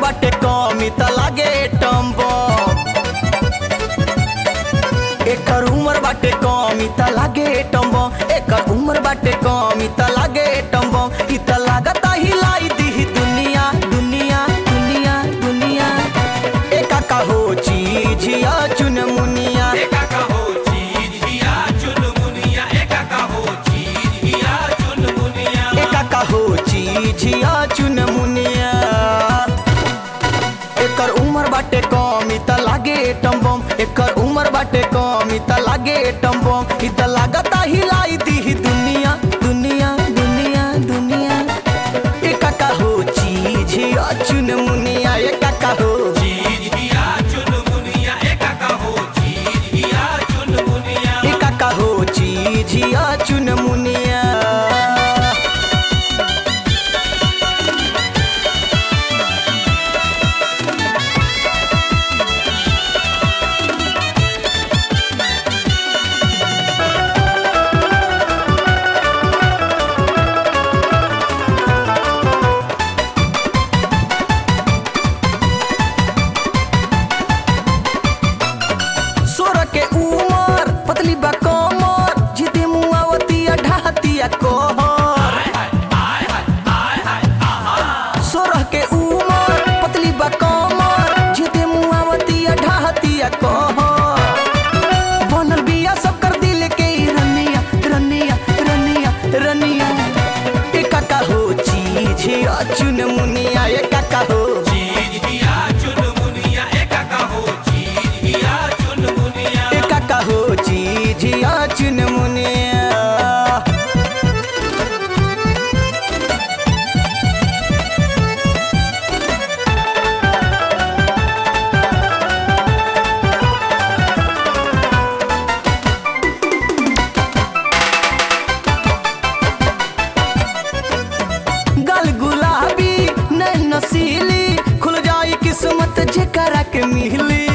बाटे कमी त लागे टम्बो एकर उम्र बाटे कमी त लागे टम्बो एकर उम्र बाटे कमी त लागे टम्बो इ त लागता हिलाई दी दुनिया दुनिया दुनिया दुनिया एका का हो चीजिया चुन मुनिया एका का हो चीज हिया चुनमुनिया एका का हो चीज हिया चुनमुनिया एका का हो चीजिया चुन मुनिया एकर उम्र बाटे कमी त लागे टम्बम एकर उम्र बाटे कमी त लागे टम्बम इ त लागता हिलाई दी दुनिया दुनिया दुनिया दुनिया एका का हो चीजिया चुन मुनिया एका का हो चीज हिया चुनमुनिया एका का हो चीज हिया चुनमुनिया एका का हो चीजिया चुन मुनिया सोर के उमर पतली बा कमर जिते मुआवतिया ढाहतिया कोहर सोरह के उमर पतली बा कमर जिते मुआवतिया ढाहतिया कोहर बनल बिया सब कर दिल के ई रनिया रनिया रनिया रनिया एका का हो चीज चुन मुनिया एका का हो चीज हिया चुनमुनिया एका का हो चीज हिया चुनमुनिया एका का हो चीज चुन मुनिया गल गुलाबी नैन नसीली खुल जाई किस्मत जेकरा के मिली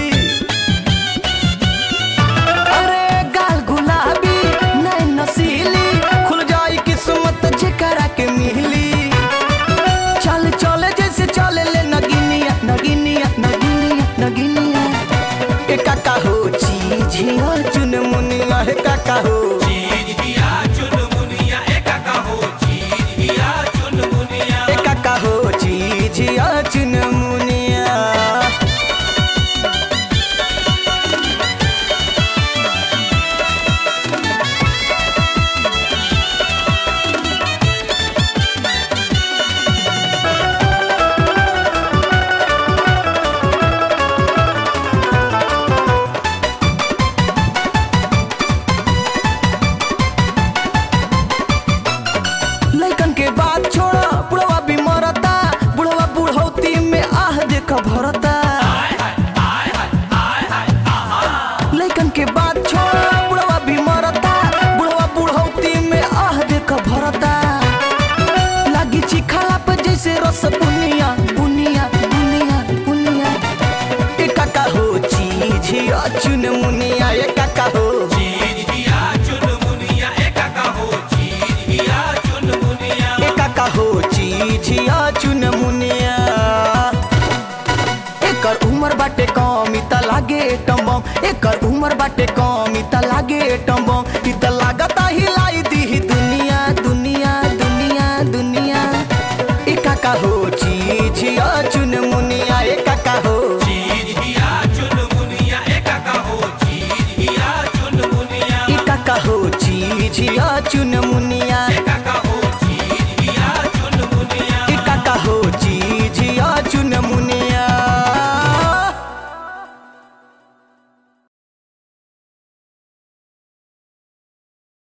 अरे गाल गुलाबी नैन नसीली खुल जाई किस्मत जेकरा के मिली चल चले जैसे चले ले नगिनिया नगिनिया नगिनिया नगिनिया एका का हो चीज चुन मुनिया एका का हो चीज हिया चुनमुनिया एका का हो चीज हिया चुनमुनिया एका का हो चीज चुन मुनिया लइकन के बात छोड़ा बुढ़वा भी मरता बुढ़वा बुढ़ौती में आह देख भरता लइकन के बात छोड़ा बुढ़वा भी मरता बुढ़वा बुढ़ौती में आह देख भरता लागी चिखाला पे जैसे रस बुनिया बुनिया बुनिया बुनिया एका का हो चीज चुन मुनिया एका का हो चीज हिया चुनमुनिया एका का हो चीज हिया चुनमुनिया एका का हो चीज चुन मुनिया एकर उम्र बाटे कमी त लागे टम्बम एकर उम्र बाटे कमी त लागे टम्बम इ त लागता हिलाई दी दुनिया दुनिया दुनिया दुनिया एका का हो चीज चुन मुनिया एका का हो चीज हिया चुनमुनिया एका का हो चीज हिया चुनमुनिया एका का हो चीज चुन